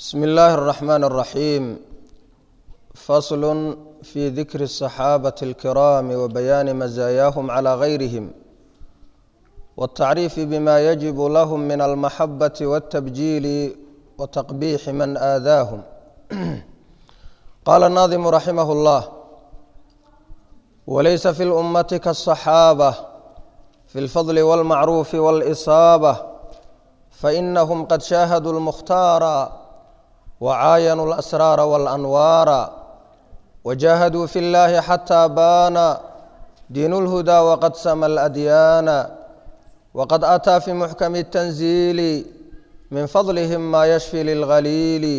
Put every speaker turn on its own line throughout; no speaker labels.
bsmi illaahi الرaxmaan الraxiim fasl fi dikri الصaxaabaةi اlkiraami wabayaani mazaayaahum calى gayrihim wالtacriifi bima yajib lahm min almaxabaةi wالtabjiili wataqbiixi man aadaahum qaala الnaadimu raximah اllah walaysa fi اlummati kaالصaxaabة fi اlfadl wاlmacruufi wاlإsaabة fainahum qad shaahaduu اlmukhtaara wcaayanuu اlasraara waاlanwaara wajahaduu fi اllahi xataa baana diin اlhudaa waqad sama اladyaana waqad ataa fi muxkami الtanziili min fadlihim ma yashfi lilgaliili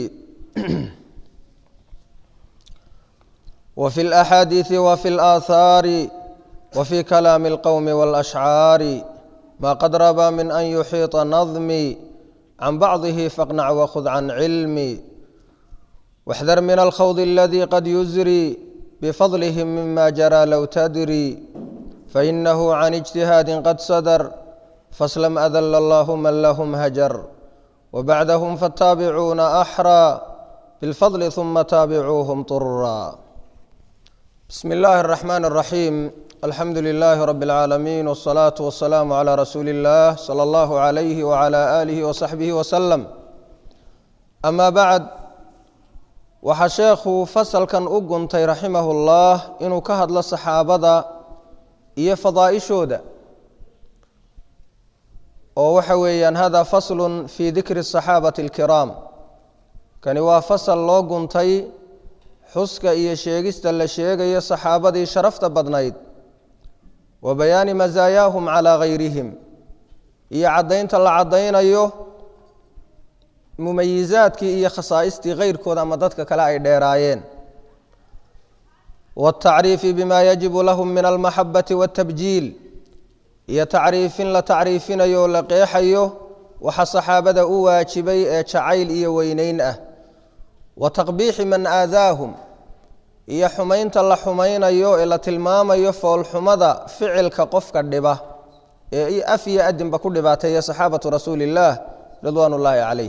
wfi اlaxaadiiثi wfi اlaahaari wfi kalaami اlqowmi wاlashcaari ma qad rabaa min an yuxiiطa nadmi can bacdihi faqnac wakhud can cilmi waxdar min alkhawd aladii qad yusri bifadlihim mima jaraa low tadri fainahu can ijtihaadi qad sadar faslam adala allahu man lahum hajar wabacdahum faataabicuuna axraa bilfadli huma taabicuuhum طuraa bismi illaahi اraxmaan اraxiim alxamdu lilaahi rabi اlcaalamiin wاsalaatu wasalaamu calaa rasuuli اllah sala allahu calayhi wacala aalihi wasaxbihi wasalam amaa bacd waxaa sheekhu fasalkan u guntay raximahu llah inuu ka hadlo saxaabada iyo fadaa'ishooda oo waxa weeyaan hada faslu fi dikri الصaxaabati اlkiraam kani waa fasal loo guntay xuska iyo sheegista la sheegayo saxaabadii sharafta badnayd wa bayaani masaayaahum calaa gayrihim iyo caddaynta la caddaynayo mumayizaadkii iyo khasaaistii keyrkooda ama dadka kale ay dheeraayeen wاtacriifi bima yajibu lahum min almaxabati wاtabjiil iyo tacriifin la tacriifinayo o la qeexayo waxa saxaabada u waajibay ee jacayl iyo weyneyn ah wa taqbiixi man aadaahum iyo xumaynta la xumaynayo ee la tilmaamayo foolxumada ficilka qofka dhiba ee af iyo adinba ku dhibaateeya saxaabatu rasuuli illaah ridwaan ullaahi calayh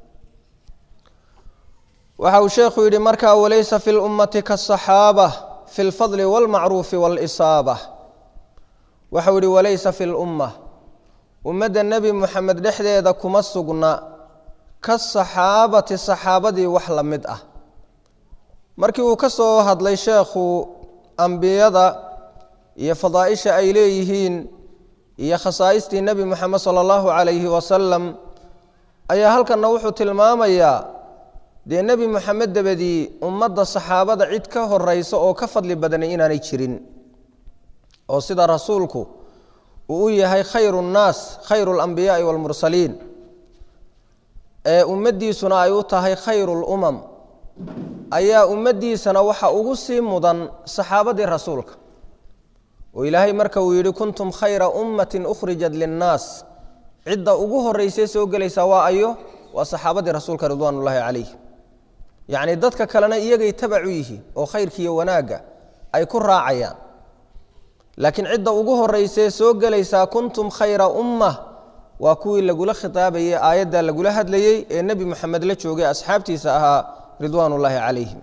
waxa uu sheekhu yidhi markaa walaysa fi lummati kaasaxaaba fi lfadli wاlmacruufi wاlisaaba waxau yihi walaysa fi lumma ummadda nebi moxamed dhexdeeda kuma sugna kasaxaabati saxaabadii wax la mid ah markii uu ka soo hadlay sheekhu ambiyada iyo fadaaisha ay leeyihiin iyo khasaaistii nebi moxamed sala allahu calayhi wasalam ayaa halkanna wuxuu tilmaamayaa dee nebi moxamed dabadii ummadda saxaabada cid ka horeysa oo ka fadli badanay inaanay jirin oo sida rasuulku uu u yahay khayru nnaas khayru alambiyaai waalmursaliin ee ummaddiisuna ay u tahay khayru lumam ayaa ummaddiisana waxa ugu sii mudan saxaabadii rasuulka oo ilaahay marka uu yidhi kuntum khayra ummatin ukhrijat linnaas cidda ugu horeysay soo gelaysaa waa ayo waa saxaabadii rasuulka ridwaan ullaahi calayh yacni dadka kalena iyagay tabacu yihiin oo khayrkiiyo wanaagga ay ku raacayaan laakiin cidda ugu horeysee soo gelaysaa kuntum khayra umma waa kuwii lagula khitaabayey aayadda lagula hadlayey ee nebi moxamed la joogay asxaabtiisa ahaa ridwaan ullaahi calayhim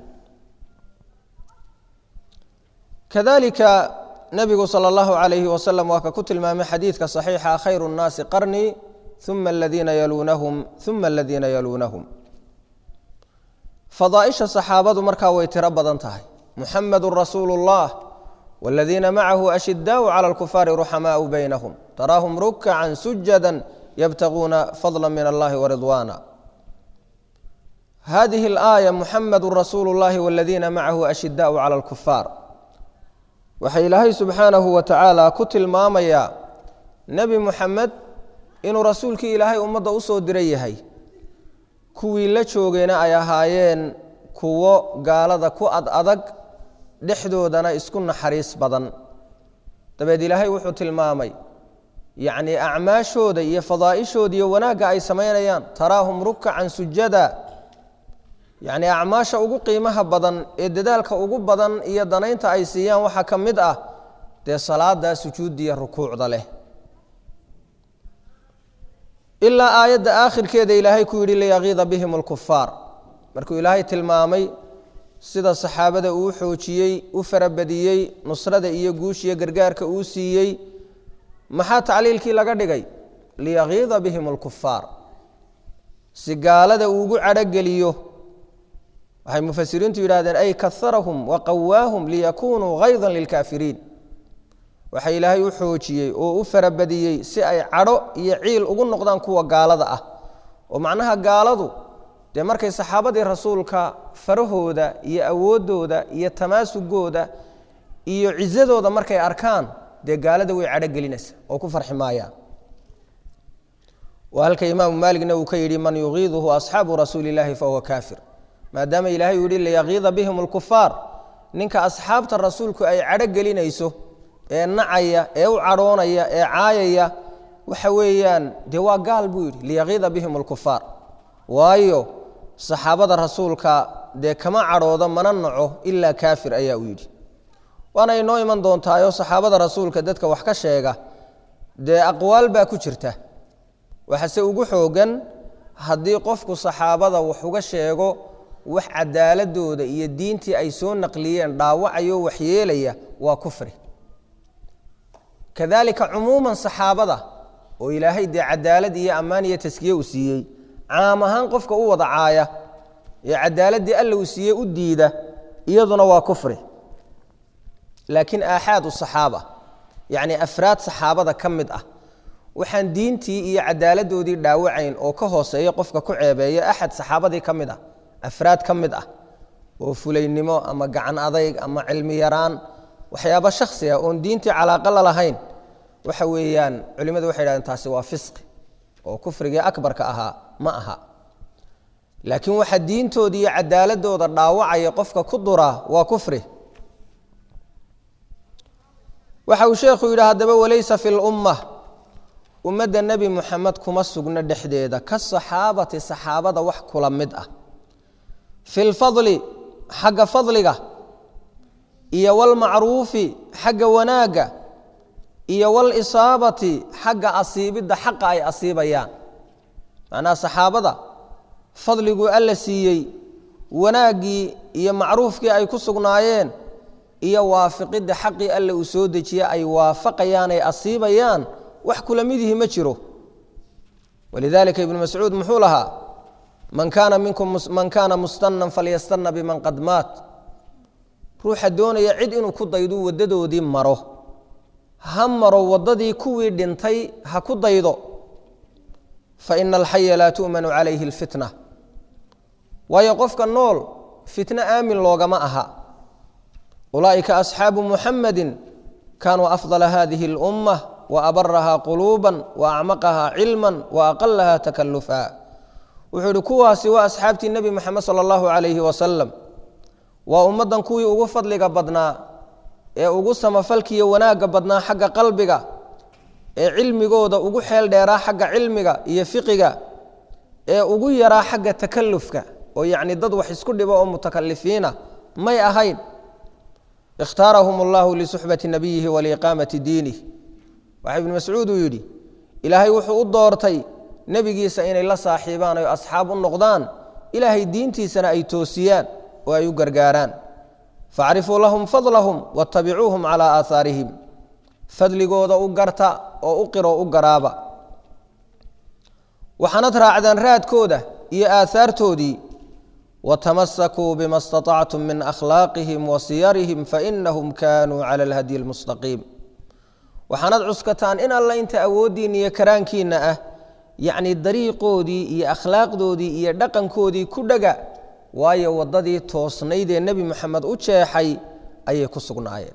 kadalika nebigu sala allahu calayhi wasalam waa ka ku tilmaamay xadiidka saxiixa khayru nnaasi qarnii uma aladiina yaluunahum uma aladiina yaluunahum fadaaisha saxaabadu markaa way tiro badan tahay muxamedun rasuulu اllah wاladiina macahu ashidaau clى اlkufaari ruxamaau baynahum taraahum rukacan sujada yabtaguuna fadla min allahi waridwaana hadihi اlaaya muxamadu rasuulu اllahi wاladiina macahu ashidaau clى اlkufaar waxa ilaahay subxaanahu wa tacaala ku tilmaamayaa nebi muxamed inuu rasuulkii ilaahay ummadda usoo diray yahay kuwii la joogayna ay ahaayeen kuwo gaalada ku ad adag dhexdoodana isku naxariis badan dabeed ilaahay wuxuu tilmaamay yacnii acmaashooda iyo fadaa'ishooda iyo wanaagga ay samaynayaan taraahum rukacan sujada yacnii acmaasha ugu qiimaha badan ee dadaalka ugu badan iyo danaynta ay siiyaan waxaa ka mid ah dee salaada sujuuddiiyo rukuucda leh ilaa aayadda aakhirkeeda ilaahay ku yidhi liyaqiida bihim alkufaar markuu ilaahay tilmaamay sida saxaabada uu xoojiyey u farabadiyey nusrada iyo guushiyo gargaarka uu siiyey maxaa tacliilkii laga dhigay liyakiida bihim alkufaar si gaalada uugu cadhogeliyo waxay mufasiriintu yidhahdeen ay kaharahum waqawaahum liyakunuu hayda lilkaafiriin waxa ilaahay u xoojiyey oo u farabadiyey si ay cadho iyo ciil ugu noqdaan kuwa gaalada ah oo macnaha gaaladu dee markay saxaabadii rasuulka farahooda iyo awooddooda iyo tamaasugooda iyo cisadooda markay arkaan dee gaalada way cadho gelinaysa oo ku farxi maayaan waa halka imaamu maaligna uu ka yidhi man yugiiduhu asxaabu rasuuli illaahi fahuwa kaafir maadaama ilaahay uu yihi liyakiida bihim alkufaar ninka asxaabta rasuulku ay cadho gelinayso ee nacaya ee u cadhoonaya ee caayaya waxa weeyaan dee waa gaal buu yidhi liyakiida bihim alkufaar waayo saxaabada rasuulka dee kama cadhooda mana naco ilaa kaafir ayaa uu yidhi waana inoo iman doontaayo saxaabada rasuulka dadka wax ka sheega dee aqwaal baa ku jirta waxase ugu xoogan haddii qofku saxaabada wax uga sheego wax cadaaladooda iyo diintii ay soo naqliyeen dhaawacayo waxyeelaya waa kufri kadalika cumuuman saxaabada oo ilaahay dee cadaalad iyo ammaan iyo taskiye uu siiyey caam ahaan qofka u wada caaya ee cadaaladii alla uu siiyey u diida iyaduna waa kufri laakiin aaxaad saxaaba yacni afraad saxaabada ka mid ah waxaan diintii iyo cadaaladoodii dhaawacayn oo ka hooseeya qofka ku ceebeeya axad saxaabadii ka mid ah afraad ka mid ah oo fulaynimo ama gacan adayg ama cilmi yaraan waxyaaba shaksi ah oon diintii calaaqa la lahayn waxa weeyaan culimmadu waxay dhahdeen taasi waa fisqi oo kufrigii akbarka ahaa ma aha laakiin waxa diintooda iyo cadaaladooda dhaawacaya qofka ku duraa waa kufri waxa uu sheekhu yidhi haddaba walaysa fi lumma ummadda nebi muxamed kuma sugno dhexdeeda ka saxaabati saxaabada wax kula mid ah fi lfadli xagga fadliga iyo walmacruufi xagga wanaagga iyo walisaabati xagga asiibidda xaqa ay asiibayaan macnaha saxaabada fadliguu alla siiyey wanaaggii iyo macruufkii ay ku sugnaayeen iyo waafiqidda xaqii alla uu soo dejiye ay waafaqayaan ay asiibayaan wax kula midihi ma jiro walidalika ibnu mascuud muxuu lahaa man kaana minkum man kaana mustanan falyastana biman qad maat ruuxa doonaya cid inuu ku daydu waddadoodii maro ha maro waddadii kuwii dhintay ha ku daydo faina alxaya laa tu'manu calayhi alfitna waayo qofka nool fitno aamin loogama aha ulaa'ika asxaabu muxamadi kaanuu afdala hadihi اlummah waabaraha quluuba waacmaqaha cilma waaqalaha takalufa wuxuu ihi kuwaasi waa asxaabtii nebi moxamed sala allahu calayhi wasalam waa ummaddan kuwii ugu fadliga badnaa ee ugu samafalkiiyo wanaagga badnaa xagga qalbiga ee cilmigooda ugu xeel dheeraa xagga cilmiga iyo fiqiga ee ugu yaraa xagga takalufka oo yacni dad wax isku dhibo oo mutakalifiina may ahayn ikhtaarahum allahu lisuxbati nabiyihi waliiqaamati diinih waxaa ibnu mascuud uu yidhi ilaahay wuxuu u doortay nebigiisa inay la saaxiibaan oy asxaab u noqdaan ilaahay diintiisana ay toosiyaan oo ay u gargaaraan facrifuu lahum fadlahum waatabicuuhum calaa aahaarihim fadligooda u garta oo u qiro u garaaba waxaanad raacdaan raadkooda iyo aahaartoodii watamasakuu bima staطactum min akhlaaqihim wa siyarihim fainahum kaanuu cala alhadyi almustaqiim waxaanad cuskataan in alla inta awooddiinna iyo karaankiinna ah yacni dariiqoodii iyo akhlaaqdoodii iyo dhaqankoodii ku dhaga waayo waddadii toosnayd ee nebi moxamed u jeexay ayay ku sugnaayeen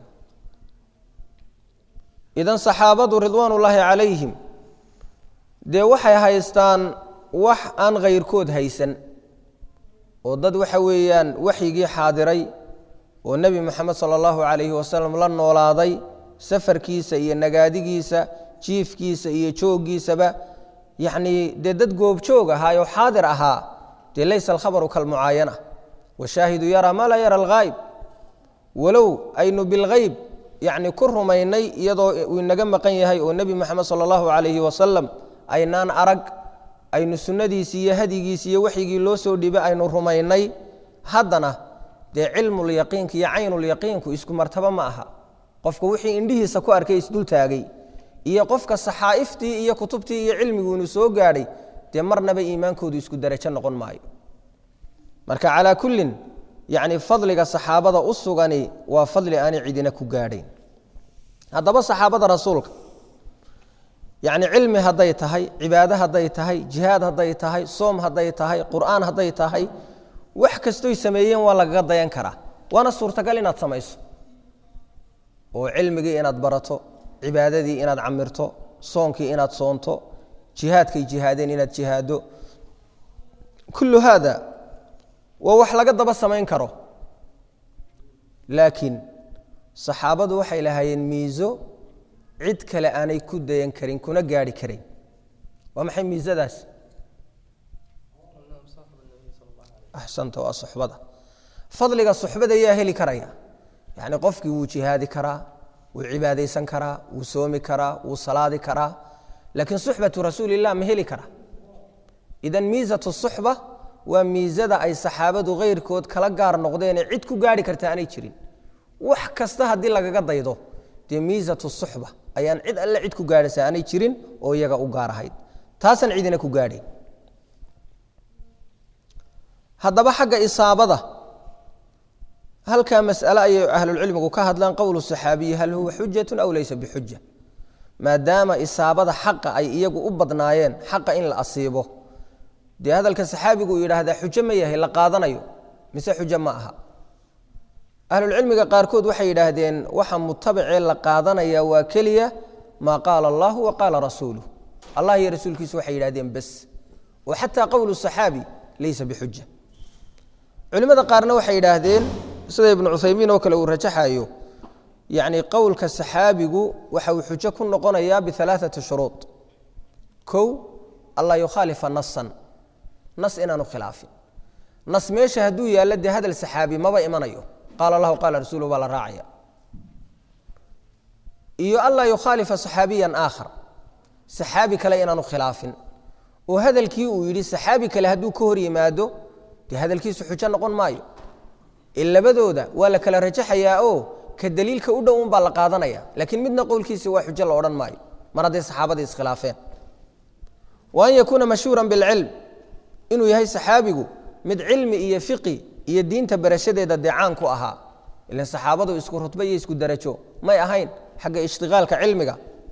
idan saxaabadu ridwaan ullaahi calayhim dee waxay haystaan wax aan khayrkood haysan oo dad waxa weeyaan waxyigii xaadiray oo nebi moxamed sala allahu calayhi wasalam la noolaaday safarkiisa iyo nagaadigiisa jiifkiisa iyo jooggiisaba yacnii dee dad goobjoog ahaa oo xaadir ahaa dee laysa alkhabaru kalmucaayana washaahidu yaraa maa laa yara alghaayb walow aynu bilghayb yacni ku rumaynay iyadoo uu inaga maqan yahay oo nebi moxamed sala allahu calayhi wasalam aynaan arag aynu sunnadiisii iyo hadigiisi iyo waxyigii loo soo dhibay aynu rumaynay haddana dee cilmulyaqiinka iyo caynulyaqiinku isku martabo ma aha qofka wixii indhihiisa ku arkay isdultaagay iyo qofka saxaa'iftii iyo kutubtii iyo cilmigu inuu soo gaadhay dee marnaba iimaankoodu isku darajo noqon maayo marka calaa kullin yacni fadliga saxaabada u sugani waa fadli aanay cidina ku gaadhayn haddaba saxaabada rasuulka yacni cilmi hadday tahay cibaado hadday tahay jihaad hadday tahay soom hadday tahay qur'aan hadday tahay wax kastoy sameeyeen waa lagaga dayan karaa waana suurtagal inaad samayso oo cilmigii inaad barato cibaadadii inaad camirto soonkii inaad soonto jihaadkay jihaadeen inaad jihaado kullu haada waa wax laga daba samayn karo laakiin saxaabadu waxay lahaayeen miiso cid kale aanay ku dayan karin kuna gaarhi karayn waa maxay miisadaas axsanta waa suxbada fadliga suxbada yaa heli karaya yacni qofkii wuu jihaadi karaa wuu cibaadaysan karaa wuu soomi karaa wuu salaadi karaa laakiin suxbatu rasuulilah ma heli karaa idan miisatu suxba waa miisada ay saxaabadu khayrkood kala gaar noqdeenee cid ku gaarhi karta aanay jirin wax kasta haddii lagaga daydo dee miisatu suxba ayaan cid alle cid ku gaadhaysa aanay jirin oo iyaga u gaar ahayd taasaan cidina ku gaadhayn haddaba xagga isaabada halkaa mas'ale ayay ahlulcilmigu ka hadlaan qowlu saxaabiyi hal huwa xujatun aw laysa bixuja maadaama isaabada xaqa ay iyagu u badnaayeen xaqa in la asiibo dee hadalka saxaabigu uu yidhaahdaa xujo ma yahay la qaadanayo mise xujo ma aha ahlulcilmiga qaarkood waxay yidhaahdeen waxa mutabacee la qaadanaya waa keliya maa qaala allahu wa qaala rasuuluh allah iyo rasuulkiisu waxay yidhahdeen bes oo xataa qowlu saxaabi laysa bixuja culimmada qaarna waxay yidhaahdeen sida ibnu cuthaymiin oo kale uu rajaxayo yacni qowlka saxaabigu waxa uu xujo ku noqonayaa bialaaثati shuruud kow anlaa yukhaalifa nasan nas inaanu khilaafin nas meesha hadduu yaallo dee hadal saxaabi maba imanayo qaala allahu qaala rasuuluhu baa la raacaya iyo anlaa yukhaalifa saxaabiyan aakhar saxaabi kale inaanu khilaafin oo hadalkii uu yidhi saxaabi kale hadduu ka hor yimaado dee hadalkiisu xujo noqon maayo ee labadooda waa la kala rajaxayaa oo ka daliilka u dhow un baa la qaadanaya laakiin midna qowlkiisi waa xujo la odhan maayo mar hadday saxaabadii iskhilaafeen wa an yakuuna mashhuuran bilcilm inuu yahay saxaabigu mid cilmi iyo fiqi iyo diinta barashadeeda dee caan ku ahaa ilan saxaabadu isku rutba iyo isku darajo may ahayn xagga ishtiqaalka cilmiga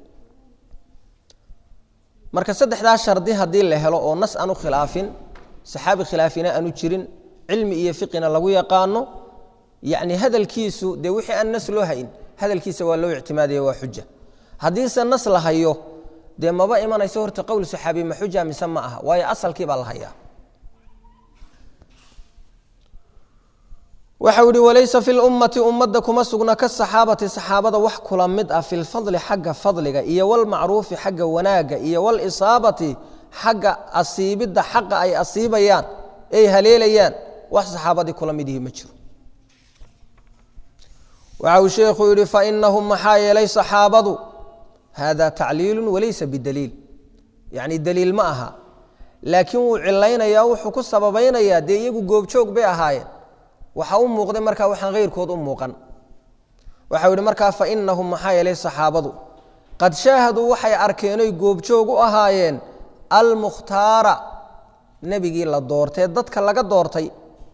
marka saddexdaa shardi haddii la helo oo nas aanu khilaafin saxaabi khilaafina aanu jirin cilmi iyo fiqina lagu yaqaano yacni hadalkiisu dee wixii aan nas loo hayn hadalkiisa waa loo ictimaadaya waa xuja haddiise nas la hayo dee maba imanayso horta qowl saxaabi ma xuja mise ma aha waayo asalkii baa la hayaa waxau ihi walaysa fi lummati ummadda kuma sugna ka saxaabati saxaabada wax kula mid ah fi lfadli xagga fadliga iyo walmacruufi xagga wanaagga iyo walisaabati xagga asiibidda xaqa ay asiibayaan ay haleelayaan wax saxaabadii kula mid ihi ma jiro waxa uu sheekhu yihi fainahum maxaa yeelay saxaabadu hada tacliilu walaysa bidaliil yacni daliil ma aha laakiin wuu cilaynayaa wuxuu ku sababaynayaa dee iyagu goobjoog bay ahaayeen waxa u muuqday markaa waxaan hayrkood u muuqan waxau yihi markaa fainahum maxaa yeelay saxaabadu qad shaahaduu waxay arkeenoy goobjoog u ahaayeen almukhtaara nebigii la doortee dadka laga doortay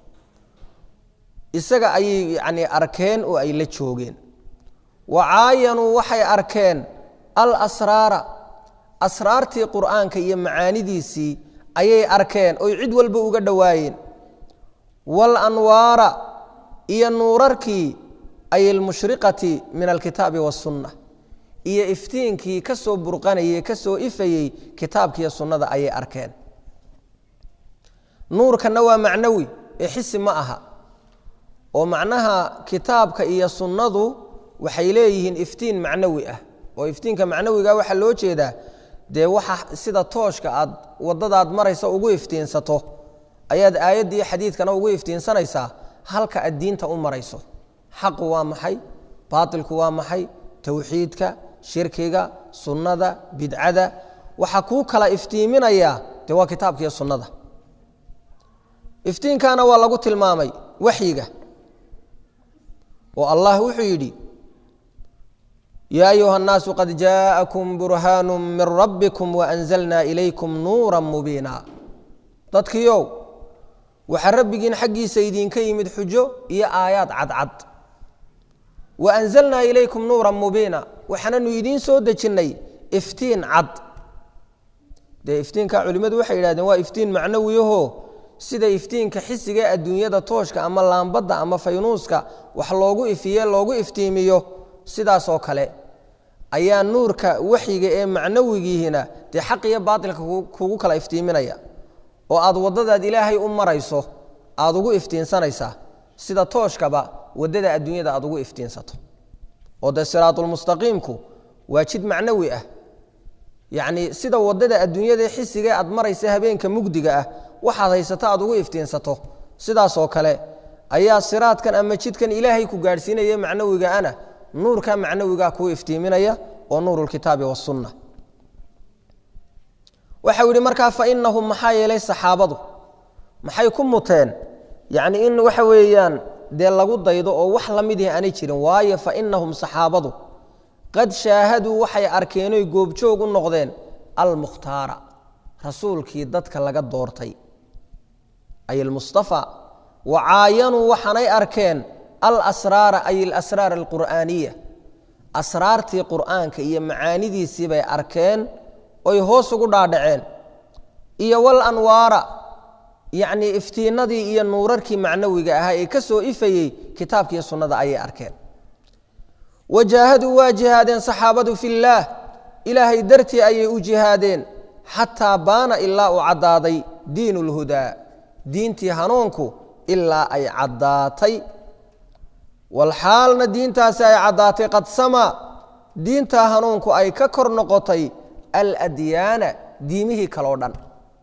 isaga ayay yani arkeen oo ay la joogeen wa caayanuu waxay arkeen alasraara asraartii qur'aanka iyo macaanidiisii ayay arkeen oy cid walba uga dhowaayeen walanwaara iyo nuurarkii ay almushriqati min alkitaabi wasunna iyo iftiinkii ka soo burqanayey ka soo ifayey kitaabkiiyo sunnada ayay arkeen nuurkanna waa macnawi ee xisi ma aha oo macnaha kitaabka iyo sunnadu waxay leeyihiin iftiin macnawi ah oo iftiinka macnawiga waxaa loo jeedaa dee waxa sida tooshka aad waddadaad maraysa ugu iftiinsato ayaad aayadda iyo xadiidkana ugu iftiinsanaysaa halka aad diinta u marayso xaqu waa maxay baatilku waa maxay towxiidka shirkiga sunnada bidcada waxaa kuu kala iftiiminayaa dee waa kitaabka iyo sunnada iftiinkaana waa lagu tilmaamay waxyiga oo allah wuxuu yidhi yaa ayuha الnaasu qad jaaءakum burhaanu min rabbikum waأnzalna ilaykum nuura mubiina dadkiiow waxaa rabbigiin xaggiisa idinka yimid xujo iyo aayaad cadcad waأnzalnaa ilaykum nuura mubiina waxaananu idiin soo dejinnay iftiin cad dee iftiinka culimmadu waxay yidhahdeen waa iftiin macnawiyaho sida iftiinka xisiga ee adduunyada tooshka ama laambadda ama faynuuska wax loogu ifiye loogu iftiimiyo sidaasoo kale ayaa nuurka waxyiga ee macnawigiihina dee xaq iyo baatilka kugu kala iftiiminaya oo aad waddadaad ilaahay u marayso aad ugu iftiinsanaysaa sida tooshkaba waddada adduunyada aad ugu iftiinsato oo dee siraatulmustaqiimku waa jid macnawi ah yacnii sida waddada adduunyada xisigae aad maraysa habeenka mugdiga ah waxaad haysato aad ugu iftiinsato sidaasoo kale ayaa siraadkan ama jidkan ilaahay ku gaadhsiinaya macnawiga ana nuurka macnawigaa kuu iftiiminaya oo nuurulkitaabi wasunna waxau yidhi markaa fa inahum maxaa yeelay saxaabadu maxay ku muteen yacni in waxa weeyaan dee lagu daydo oo wax la midihi aanay jirin waayo fa inahum saxaabadu qad shaahaduu waxay arkeenoy goobjoog u noqdeen almukhtaara rasuulkii dadka laga doortay ay almustafa wa caayanuu waxaanay arkeen alasraara ay alasraar alqur'aaniya asraartii qur'aanka iyo macaanidiisii bay arkeen oy hoos ugu dhaadhaceen iyo wal anwaara yacnii iftiinadii iyo nuurarkii macnawiga ahaa ee ka soo ifayey kitaabkiiyo sunnada ayay arkeen wajaahaduu waa jihaadeen saxaabadu fillaah ilaahay dartii ayay u jihaadeen xataa baana ilaa uu caddaaday diin اlhudaa diintii hanuunku ilaa ay caddaatay walxaalna diintaasi ay caddaatay qad samaa diintaa hanuunku ay ka kor noqotay aladyaana diimihii kaloo dhan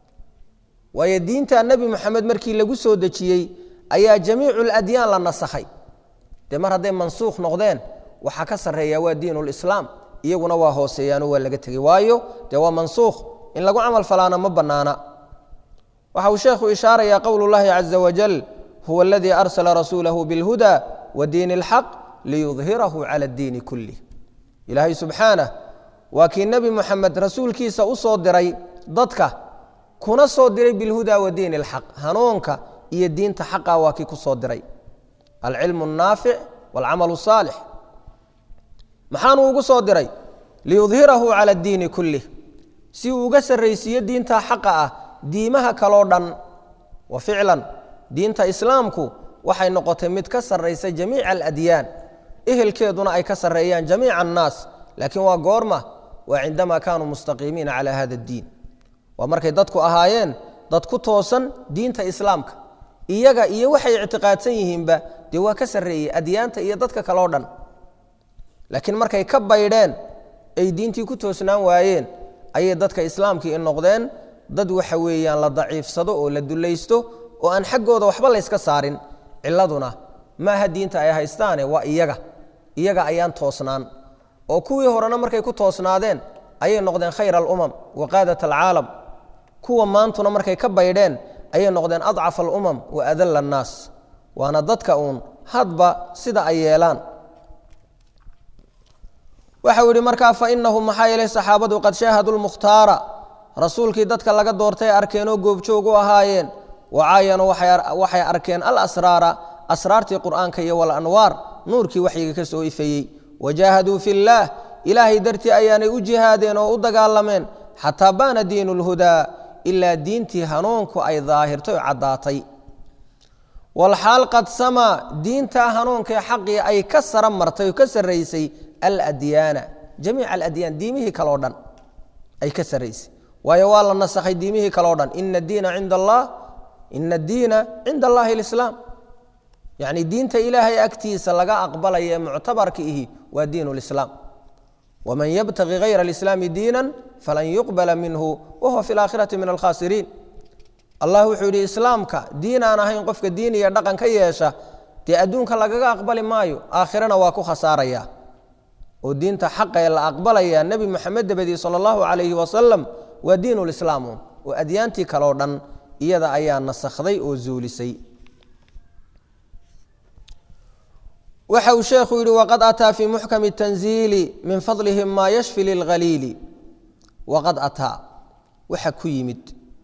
waayo diinta nebi moxamed markii lagu soo dejiyey ayaa jamiicu ladyaan la nasakhay dee mar hadday mansuukh noqdeen waxaa ka sarreeya waa diin lislaam iyaguna waa hooseeyaano waa laga tegey waayo dee waa mansuukh in lagu camal falaana ma bannaana waxa uu sheekhu ishaarayaa qowl اllahi caza wajal huwa aladii arsala rasuulahu biاlhuda wa diin اlxaq liyudhirahu cala اddiini kulih ilaahay subxaanah waa kii nebi moxamed rasuulkiisa u soo diray dadka kuna soo diray bilhuda wa diin اlxaq hanuunka iyo diinta xaqa waa kii ku soo diray alcilmu الnaafic wاlcamal الsaalix maxaanuu ugu soo diray liyudhirahu cala اddiini kulih si uu uga sarraysiiyo diinta xaqa ah diimaha kaloo dhan wa ficlan diinta islaamku waxay noqotay mid ka sarraysa jamiica aladyaan ehelkeeduna ay ka sarreeyaan jamiica annaas laakiin waa goorma waa cindamaa kaanuu mustaqiimiina cala hada addiin waa markay dadku ahaayeen dad ku toosan diinta islaamka iyaga iyo waxay ictiqaadsan yihiinba dee waa ka sarreeyey adyaanta iyo dadka kaloo dhan laakiin markay ka baydheen ay diintii ku toosnaan waayeen ayay dadka islaamkii i noqdeen dad waxa weeyaan la daciifsado oo la dulaysto oo aan xaggooda waxba layska saarin ciladuna maaha diinta ay haystaane waa iyaga iyaga ayaan toosnaan oo kuwii horena markay ku toosnaadeen ayay noqdeen khayr alumam wa qaadat alcaalam kuwa maantuna markay ka baydheen ayay noqdeen adcaf alumam wa adalla annaas waana dadka uun hadba sida ay yeelaan waxau yidhi markaa fainahum maxaa yeelay saxaabadu qad shaahaduu lmukhtaara rasuulkii dadka laga doortay arkeenoo goobjoog u ahaayeen wacaayanuu waxay arkeen alasraara asraartii qur'aanka iyo walanwaar nuurkii waxyiga ka soo ifayey wajaahaduu fi llaah ilaahay dartii ayaanay u jihaadeen oo u dagaalameen xataa baana diinu lhudaa ilaa diintii hanuunku ay daahirtay oo caddaatay walxaal qad samaa diintaa hanuunkae xaqii ay ka sara martay oo ka sarraysay aladyaana jamiica aladyaan diimihii kaloo dhan ay ka sarraysay waayo waa la nasakhay diimihii kaloo dhan ina diina cinda allah ina addiina cinda allahi alislaam yacni diinta ilaahay agtiisa laga aqbalaya ee muctabarka ihi waa diin lislaam waman yabtagi hayra alislaami diinan falan yuqbala minhu wahuwa fi laakhirati min alkhaasiriin allah wuxuu yidhi islaamka diin aan ahayn qofka diin iyo dhaqan ka yeesha dee adduunka lagaga aqbali maayo aakhirana waa ku khasaaraya oo diinta xaqa ee la aqbalaya nebi moxamed dabadii sala allahu calayhi wasalam waa diin lislaamun oo adyaantii kaleo dhan iyada ayaa nasakhday oo zuulisay waxa uu sheekhu yihi waqad ataa fii muxkami tanziili min fadlihim maa yashfi lilhaliili waqad ataa waxa ku yimid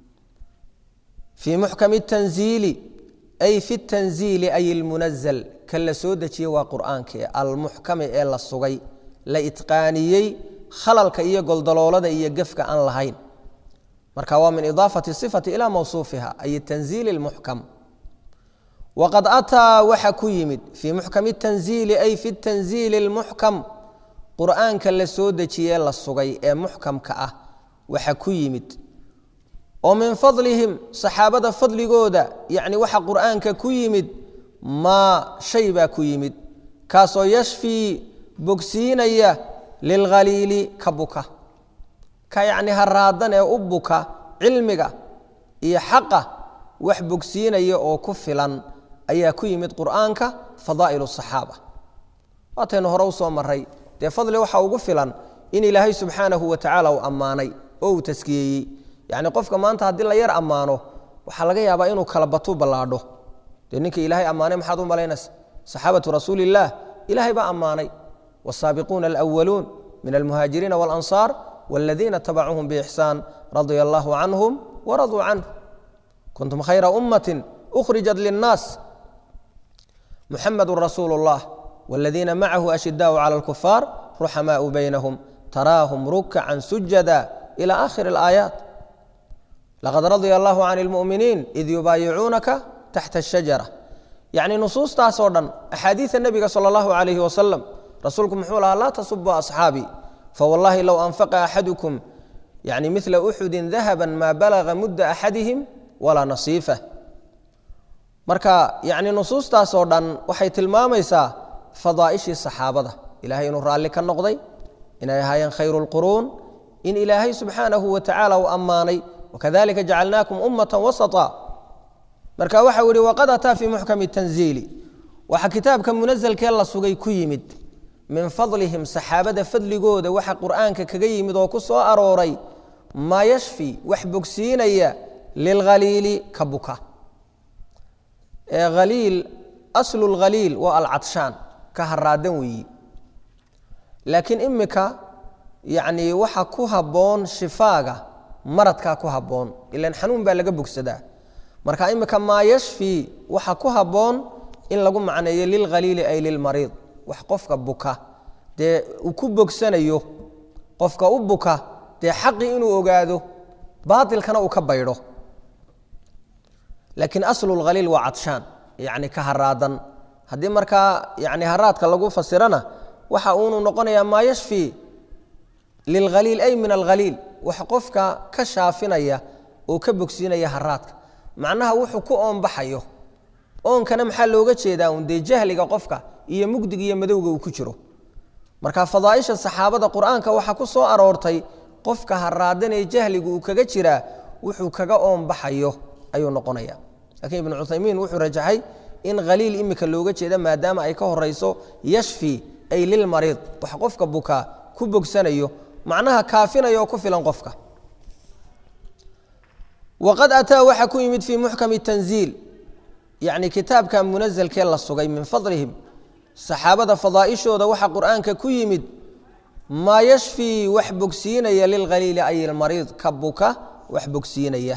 fii muxkami tanziili ay fi tanziili ay ilmunazal ka la soo dejiyey waa qur'aankee almuxkami ee la sugay la itqaaniyey khalalka iyo goldaloolada iyo gefka aan lahayn marka waa min idaafati sifati ilaa mawsuufiha ay tanziili lmuxkam waqad ataa waxa ku yimid fii muxkami tanziili ay fi tanziili lmuxkam qur'aanka la soo dejiyee la sugay ee muxkamka ah waxa ku yimid oo min fadlihim saxaabada fadligooda yacni waxa qur'aanka ku yimid maa shay baa ku yimid kaasoo yashfii bogsiinaya lilkhaliili ka buka ka yacni haraadan ee u buka cilmiga iyo xaqa wax bogsiinaya oo ku filan ayaa ku yimid qur'aanka fadaa'ilu saxaaba waataynu hore u soo maray dee fadli waxa ugu filan in ilaahay subxaanahu wa tacaala uu ammaanay oo uu taskiyeeyey yacni qofka maanta haddii la yar ammaano waxaa laga yaabaa inuu kala batu ballaadho dee ninka ilaahay ammaanay maxaad u malaynaysa saxaabatu rasuuli illaah ilaahay baa ammaanay والsaabiquuna alأwaluun min almuhaajiriina wاlanصaar wاladiina tabacuuhum bإxsaan radia allahu canhum waraduu canh kuntum khayra ummati أkhrijat lلnaas muxamadu rasuulu اllah wاladiina macahu ashidaau calى اlkufaar ruxamaau baynahum taraahum rukcan sujada ilى akhir اlآaayaat laqad radia allahu can اlmuؤminiin id yubaayicuunaka taxta الshajara yacni nusuustaasoo dhan axaadiida nebiga salى اllahu عalayh wasalam rasuulku muxuu lahaa laa tasubuu asxaabii fawallaahi low anfaqa axadukum yani mila uxudin dahaba maa balaga mudda axadihim walaa nasiifah marka yani nusuustaasoo dhan waxay tilmaamaysaa fadaa'ishii saxaabada ilahay inuu raalli ka noqday inay ahaayeen khayru lquruun in ilaahay subxaanahu wa tacaala uu ammaanay wakadalika jacalnaakum ummata wasata marka waxau yihi waqad ataa fii muxkami tanziili waxaa kitaabka munazalkee la sugay ku yimid min fadlihim saxaabada fadligooda waxa qur'aanka kaga yimid oo ku soo arooray maa yashfi wax bogsiinaya lilkhaliili ka buka haliil aslu lkhaliil waa alcadshaan ka haraadan weeyi laakiin imika yacni waxa ku habboon shifaaga maradkaa ku habboon ilan xanuun baa laga bogsadaa marka imika maa yashfi waxa ku habboon in lagu macneeyo lilkhaliili ay lilmariid wax qofka buka dee uu ku bogsanayo qofka u buka dee xaqii inuu ogaado baatilkana uu ka baydho laakiin aslu lkhaliil waa cadshaan yacni ka haraadan haddii markaa yani haraadka lagu fasirana waxa uunu noqonayaa maa yashfi lilkhaliil ay min alkhaliil wax qofka ka shaafinaya oo ka bogsiinaya haraadka macnaha wuxuu ku oonbaxayo oonkana maxaa looga jeedaa un dee jahliga qofka iyo mugdiga iyo madowga uu ku jiro marka fadaaisha saxaabada qur-aanka waxaa ku soo aroortay qofka haraadanee jahligu uu kaga jiraa wuxuu kaga oonbaxayo ayuu noqonaya lakiin ibnu cuthaymiin wuxuu rajaxay in khaliil imika looga jeeda maadaama ay ka horeyso yashfi ay lilmariid wax qofka bukaa ku bogsanayo macnaha kaafinaya oo ku filan qofka waqad ataa waxa ku yimid fii muxkami tanziil yacni kitaabka munazalkee la sugay min fadlihim saxaabada fadaaishooda waxa qur'aanka ku yimid maa yashfii wax bogsiinaya lilkhaliili ay ilmariid ka buka wax bogsiinaya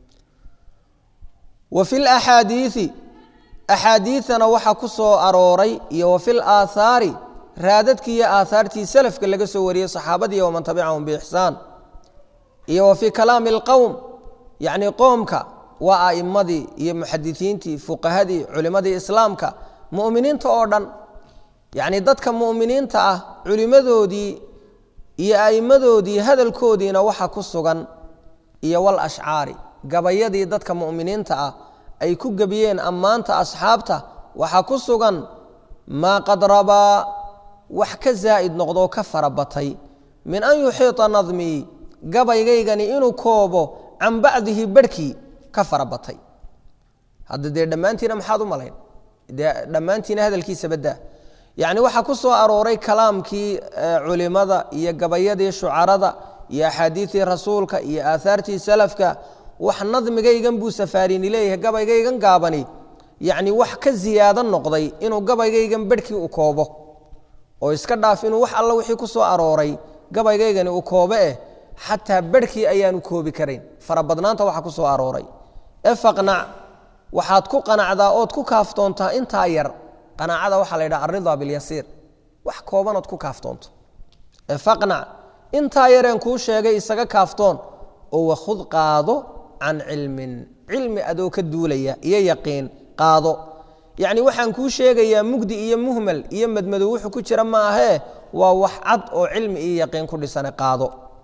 wa fi laxaadiii axaadiiana waxa ku soo arooray iyo wa fi laaahaari raadadkii iyo aahaartii salafka laga soo wariyey saxaabadii waman tabicahum biixsaan iyo wa fii kalaami اlqowm yacni qoomka waa a'imadii iyo muxadisiintii fuqahadii culimmadii islaamka mu'miniinta oo dhan yacni dadka mu'miniinta ah culimmadoodii iyo a'immadoodii hadalkoodiina waxa ku sugan iyo wal ashcaari gabayadii dadka mu'miniinta ah ay ku gebiyeen ammaanta asxaabta waxaa ku sugan maa qad rabaa wax ka zaa'id noqdoo ka fara batay min an yuxiita nadmii gabaygaygani inuu koobo can bacdihi barhkii ka fara batay hadda dee dhammaantiina maxaad u malayn dee dhammaantiina hadalkiisa baddaa yacni waxaa ku soo arooray kalaamkii culimada iyo gabayadii shucarada iyo axaadiidii rasuulka iyo aahaartii salafka wax nadmigaygan buu safaarini leeyahay gabaygaygan gaabani yacni wax ka ziyaado noqday inuu gabaygaygan bedhkii u koobo oo iska dhaaf inuu wax alla wixii ku soo arooray gabaygaygani uu koobe eh xataa bedhkii ayaanu koobi karayn farabadnaanta waxa ku soo arooray e faqnac waxaad ku qanacdaa ood ku kaaftoontaa intaa yar qanaacada waxaa la yidhaha alridaa bilyasiir wax koobanood ku kaaftoonto e faqnac intaa yareen kuu sheegay isaga kaaftoon oo wakhud qaado can cilmin cilmi adoo ka duulaya iyo yaqiin qaado yacni waxaan kuu sheegayaa mugdi iyo muhmal iyo madmadow wuxuu ku jira ma ahee waa wax cad oo cilmi iyo yaqiin ku dhisane qaado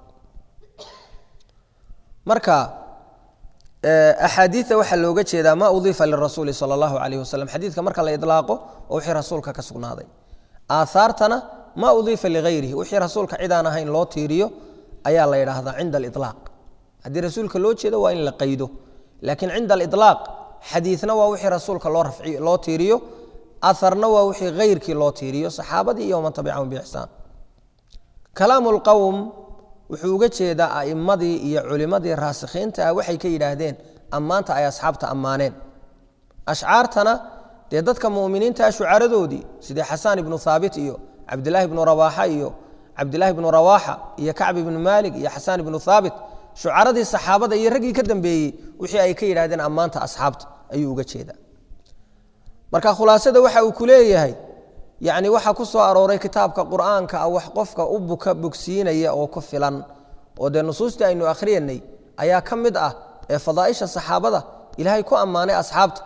marka axaadiia waxaa looga jeedaa ma udiifa lirasuuli sal allahu alayh wasalam xadiidka marka la ilaaqo oo wixii rasuulka ka sugnaaday aahaartana ma udiifa ligayrihi wixii rasuulka cid aan ahayn loo tiiriyo ayaa la yidhaahdaa cinda alilaaq haddii rasuulka loo jeedo waa in la qaydo laakiin cinda alilaaq xadiidna waa wixii rasuulka loo rafci loo tiiriyo aharna waa wixii hayrkii loo tiiriyo saxaabadii iyo waman tabicahum biixsaan kalaamu lqowm wuxuu uga jeedaa a'immadii iyo culimmadii raasikhiinta ah waxay ka yidhaahdeen ammaanta ay asxaabta ammaaneen ashcaartana dee dadka mu'miniintaa shucaradoodii sidii xasaan ibnu haabit iyo cabdilaahi ibnu rawaaxa iyo cabdilaahi ibnu rawaaxa iyo kacb ibnu maalik iyo xasaan ibnu haabit shucaradii saxaabada iyo raggii ka dambeeyey wixii ay ka yidhahdeen ammaanta asxaabta ayuu uga jeedaa marka khulaasada waxa uu ku leeyahay yacni waxaa ku soo arooray kitaabka qur'aanka ah wax qofka u buka bogsiinaya oo ku filan oo dee nusuustii aynu akhriyanay ayaa ka mid ah ee fadaaisha saxaabada ilaahay ku ammaanay asxaabta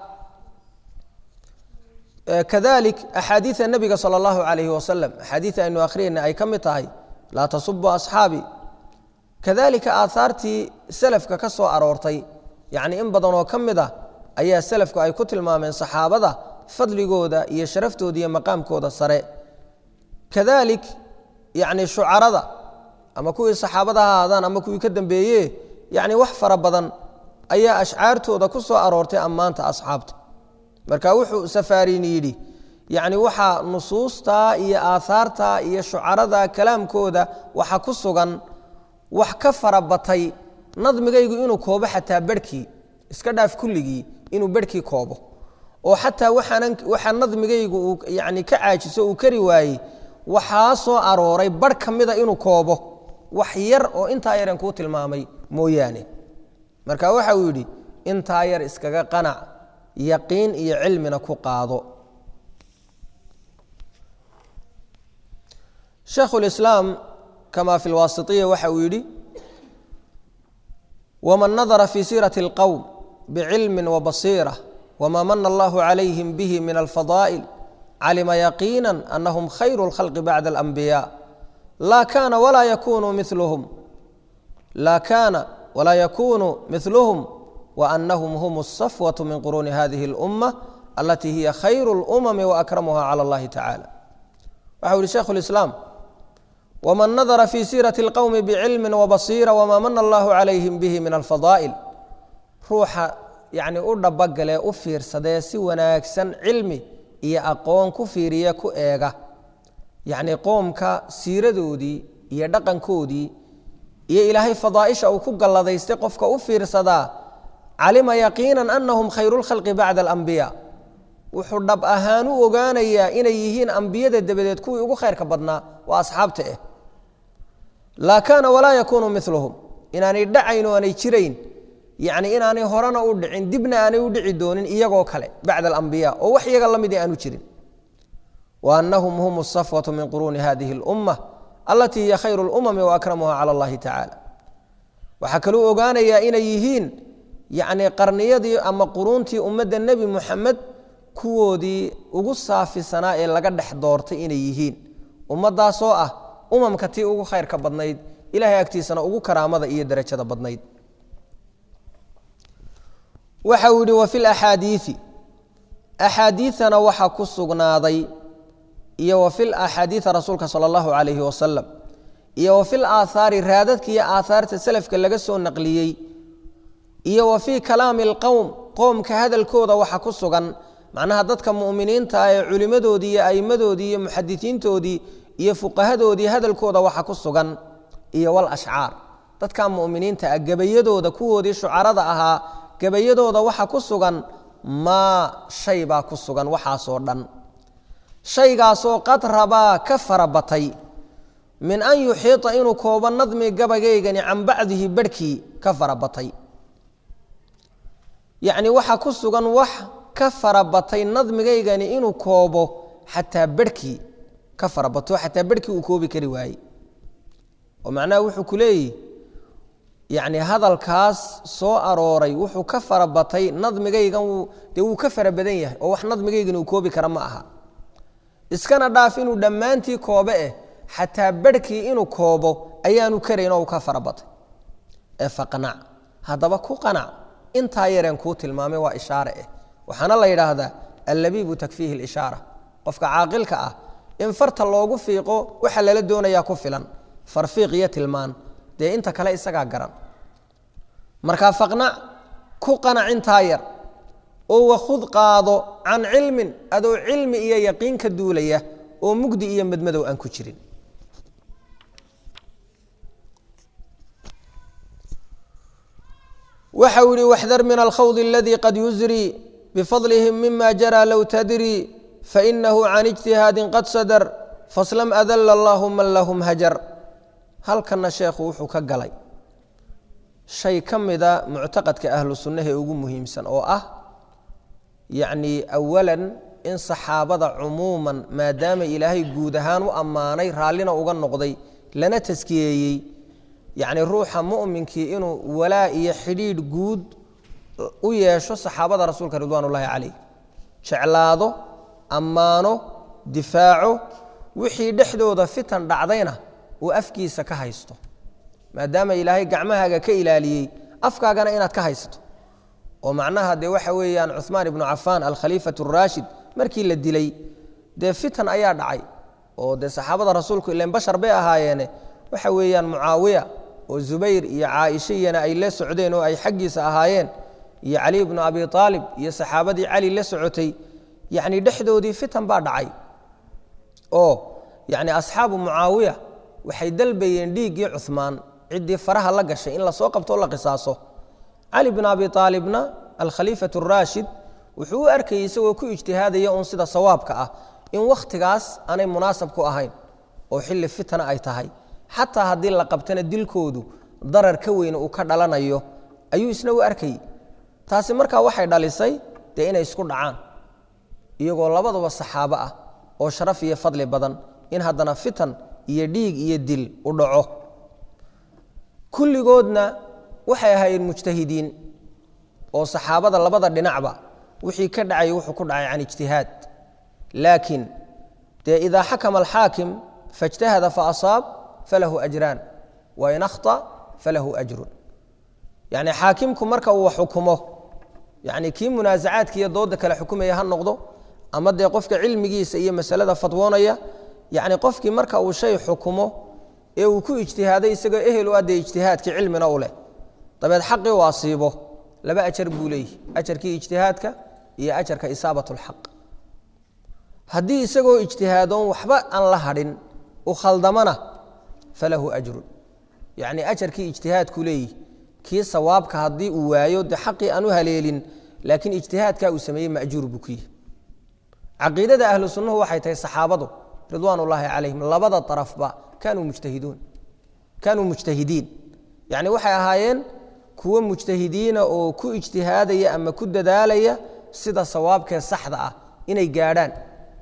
kadalik axaadiida nebiga sala allahu calayhi wasalam axaadiida aynu akhriyanay ay ka mid tahay laa tasubu asxaabi kadalika aahaartii selafka ka soo aroortay yacni in badan oo ka mid ah ayaa selafku ay ku tilmaameen saxaabada fadligooda iyo sharaftooda iyo maqaamkooda sare kadalik yacni shucarada ama kuwii saxaabada ha ahaadaan ama kuwii ka dambeeye yacni wax fara badan ayaa ashcaartooda ku soo aroortay ammaanta asxaabta marka wuxuu safaarini yidhi yacni waxaa nusuustaa iyo aahaarta iyo shucarada kalaamkooda waxa ku sugan wax ka fara batay nadmigaygu inuu koobo xataa berhkii iska dhaaf kulligii inuu berhkii koobo oo xataa waxaanan waxaa nadmigaygu uu yacni ka caajiso uu kari waayey waxaa soo arooray barh ka mida inuu koobo wax yar oo intaa yaren kuu tilmaamay mooyaane marka waxa uu yidhi intaa yar iskaga qanac yaqiin iyo cilmina ku qaado shaekhulislaam kama fi lwaasitiya waxa uu yidhi waman nadara fi siirati اlqowm bicilmi wabasiira wma mana allahu calayhim bihi min alfadaa'il calima yaqiina anahum khayru اlkhalqi bacda alanbiya laa kana walaa yakunu miluhum laa kana walaa yakunu miluhum waanahum hum الsafwaة min quruuni hadihi اlأumة alatii hiya khayru اlأmami waakramuha calى اllahi tacala waxa u yihi sheikhu اlislaam wman nadara fi siirati اlqowmi bicilmi wabasiira wma mana allahu calayhim bihi min alfadaa'il ruuxa yacni u dhabagalee u fiirsadee si wanaagsan cilmi iyo aqoon ku fiiriya ku eega yacni qoomka siiradoodii iyo dhaqankoodii iyo ilaahay fadaaisha uu ku galladaystay qofka u fiirsadaa calima yaqiinan anahum khayru lkhalqi bacda alambiya wuxuu dhab ahaan u ogaanayaa inay yihiin ambiyada dabadeed kuwii ugu khayrka badnaa waa asxaabta ah laa kaana walaa yakuunu miluhum inaanay dhacayn oo aanay jirayn yacni inaanay horena u dhicin dibna aanay u dhici doonin iyagoo kale bacda alambiya oo wax iyaga la mid aanu jirin wa anahum hum asafwatu min quruuni hadihi اlumma alatii hiya khayru اlumami waakramuha cala allahi tacaala waxaa kaluu ogaanayaa inay yihiin yacni qarniyadii ama quruuntii ummadda nebi muxamed kuwoodii ugu saafisanaa ee laga dhex doortay inay yihiin ummaddaasoo ah umamka tii ugu khayrka badnayd ilahay agtiisana ugu karaamada iyo derajada badnayd waxa uu yihi wa fi laxaadiii axaadiiana waxa ku sugnaaday iyo wa fil axaadiia rasuulka sala allahu calayhi wasalam iyo wa fil aathaari raadadka iyo aathaarta selafka laga soo naqliyey iyo wa fii kalaami alqowm qoomka hadalkooda waxa ku sugan macnaha dadka mu'miniinta ah ee culimmadoodii iyo a'immadoodii iyo muxadisiintoodii iyo fuqahadoodii hadalkooda waxa ku sugan iyo wal ashcaar dadka mu'miniinta ah gebayadooda kuwoodii shucarada ahaa gebayadooda waxa ku sugan maa shay baa ku sugan waxaasoo dhan shaygaasoo qad rabaa ka fara batay min an yuxiita inuu koobo nadmi gabageygani can bacdihi barhkii ka fara batay yacni waxa ku sugan wax ka fara batay nadmigaygani inuu koobo xataa barhkii ka fara bato xataa barhkii uu koobi kari waayey oo macnaha wuxuu ku leeyihi yacni hadalkaas soo arooray wuxuu ka fara batay nadmigaygan dee wuu ka fara badan yahay oo wax nadmigaygan uu koobi kara ma aha iskana dhaaf inuu dhammaantii koobe eh xataa barhkii inuu koobo ayaanu karayn oo uu ka fara batay ee faqnac haddaba ku qanac intaa yareen kuu tilmaamay waa ishaare eh waxaana la yidhaahdaa allabiibu takfiihi lishaara qofka caaqilka ah in farta loogu fiiqo waxa lala doonayaa ku filan farfiiq iyo tilmaan dee inta kale isagaa garan markaa faqnac ku qanac intaa yar oo wakhud qaado can cilmin adoo cilmi iyo yaqiin ka duulaya oo mugdi iyo madmadow aan ku jirin waxa uu yihi waxdar min alkhawd aladii qad yusrii bifadlihim mima jaraa low tadrii fainahu can ijtihaadin qad sadar faslam adala allahu man lahum hajar halkanna sheekhu wuxuu ka galay shay ka mida muctaqadka ahlu sunnaha ee ugu muhiimsan oo ah yacni awalan in saxaabada cumuuman maadaama ilaahay guud ahaan u ammaanay raallina uga noqday lana taskiyeeyey yacni ruuxa mu'minkii inuu walaa iyo xidhiidh guud u yeesho saxaabada rasuulka ridwaan ullaahi calayh jeclaado ammaano difaaco wixii dhexdooda fitan dhacdayna uu afkiisa ka haysto maadaama ilaahay gacmahaaga ka ilaaliyey afkaagana inaad ka haysto oo macnaha dee waxa weeyaan cuhmaan ibnu cafaan alkhaliifatu araashid markii la dilay dee fitan ayaa dhacay oo dee saxaabada rasuulku ilan bashar bay ahaayeene waxa weeyaan mucaawiya oo zubayr iyo caaisha iyana ay la socdeen oo ay xaggiisa ahaayeen iyo cali bnu abi aalib iyo saxaabadii cali la socotay yacni dhexdoodii fitan baa dhacay oo yacni asxaabu mucaawiya waxay dalbayeen dhiiggii cuhmaan ciddii faraha la gashay in lasoo qabto o la qisaaso cali bn abi aalibna alkhaliifatu araashid wuxuu u arkayey isagoo ku ijtihaadaya uun sida sawaabka ah in wakhtigaas aanay munaasab ku ahayn oo xilli fitna ay tahay xataa haddii la qabtana dilkoodu darar ka weyne uu ka dhalanayo ayuu isna u arkayey taasi markaa waxay dhalisay dee inay isku dhacaan iyagoo labaduba saxaabo ah oo sharaf iyo fadli badan in haddana fitan iyo dhiig iyo dil u dhaco kulligoodna waxay ahaayeen mujtahidiin oo saxaabada labada dhinacba wixii ka dhacay wuxuu ku dhacay can ijtihaad laakiin dee idaa xakama alxaakim faاjtahada faasaab falahu ajraan wain akhطa falahu ajrun yacni xaakimku marka uu xukumo yacni kii munaasacaadka iyo dooda kale xukumaya ha noqdo ama dee qofka cilmigiisa iyo masalada fatwoonaya yacni qofkii marka uu shay xukumo ee uu ku ijtihaaday isagoo ehel u adee ijtihaadkii cilmina u leh dabeed xaqii u asiibo laba ajar buu leeyihi ajarkii ijtihaadka iyo ajarka isaabat اlxaq haddii isagoo ijtihaadoon waxba aan la hadhin u khaldamana falahu ajrun yacni ajarkii ijtihaadku leeyihi kii sawaabka haddii uu waayo dee xaqii aan u haleelin laakiin ijtihaadkaa uu sameeyey majuur buu ku yihi caqiidada ahlu sunnuhu waxay tahay saxaabadu ridwaan ullaahi calayhim labada arafba kanuu mujtahiduun kaanuu mujtahidiin yacni waxay ahaayeen kuwo mujtahidiina oo ku ijtihaadaya ama ku dadaalaya sida sawaabkee saxda ah inay gaadhaan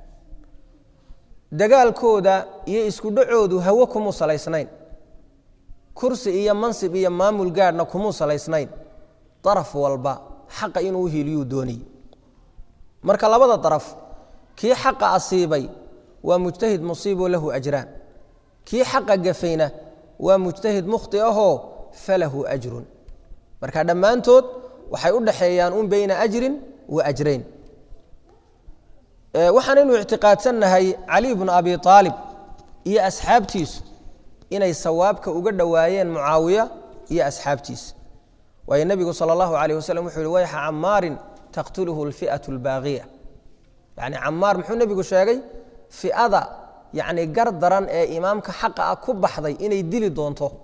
dagaalkooda iyo isku dhacoodu hawo kumuu salaysnayn kursi iyo mansib iyo maamul gaadhna kumuu salaysnayn daraf walba xaqa inuu uhiliyuu doonayey marka labada daraf kii xaqa asiibay waa mujtahid musiiboo lahu ajraan kii xaqa gafayna waa mujtahid mukhti ahoo falahu ajrun marka dhammaantood waxay u dhaxeeyaan un beyna ajrin wa ajrayn waxaanaynu ictiqaadsannahay cali bnu abi aalib iyo asxaabtiisu inay sawaabka uga dhowaayeen mucaawiya iyo asxaabtiisa waayo nebigu sala allahu alayh wasalam wuxuu yihi wayxa camaarin taqtuluhu alfi'atu albaaqiya yacni camaar muxuu nebigu sheegay fi'ada yacni gar daran ee imaamka xaqa ah ku baxday inay dili doonto